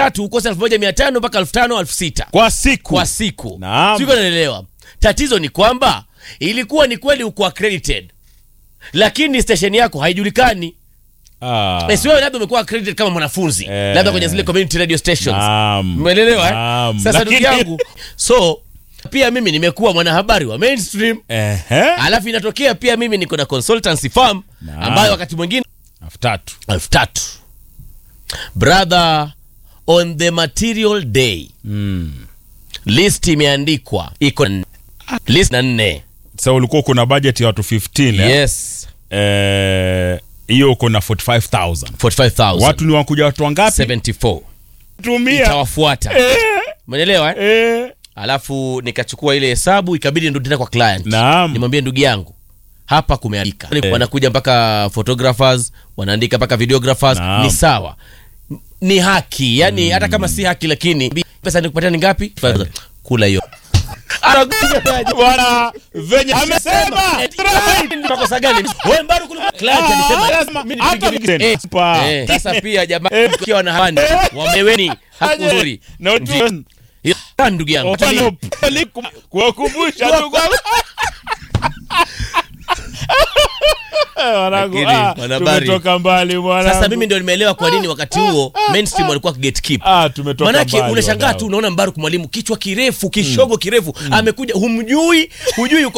tatu ukosa elfu moja mia tano mpaka elfu tano elfu sita kwa siku kwa siku Naam. siko naelewa tatizo ni kwamba ilikuwa ni kweli uko accredited lakini station yako haijulikani Ah. Eh, si wewe labda umekuwa accredited kama mwanafunzi Eh. labda kwenye zile community radio stations Naam. umeelewa eh? Naam. sasa ndugu Lakini- yangu so pia mimi nimekuwa mwanahabari wa mainstream Ehe. alafu inatokea pia mimi niko na consultancy firm Naam. ambayo wakati mwingine elfu tatu elfu tatu brother on the material day mm. list imeandikwa iko na- list na nne sa ulikuwa kuna budget ya watu 15 eh? yes Eh, hiyo uko na 45000 45000 watu ni wakuja watu wangapi 74 tumia itawafuata Eh, umeelewa eh? eh. alafu nikachukua ile hesabu ikabidi nirudi tena kwa client Naam. nimwambie ndugu yangu hapa kumeandika wanakuja mpaka photographers wanaandika mpaka videographers Naam. ni sawa ni haki yani hata kama si haki lakini pesa nikupatia ni ngapi kula hiyo bwana venye amesema Makosa gani? Wewe bado kulikuwa client alisema lazima- mimi hata nipige ni- eh, Pa. eh, sasa pia jamaa ukiwa wanahabari wameweni hakuzuri Na utu- Hiyo ndugu yangu Open up. kuwakumbusha tu kwa- Wanangu, Lakini, ah, wanahabari. tumetoka mbali mwanangu. sasa mimi ndio nimeelewa kwa nini wakati huo mainstream walikuwa gatekeep Ah, tumetoka manake mbali, unashangaa wadau. tu unaona mbaruku mwalimu kichwa kirefu kishogo kirefu amekuja humjui hujui yuko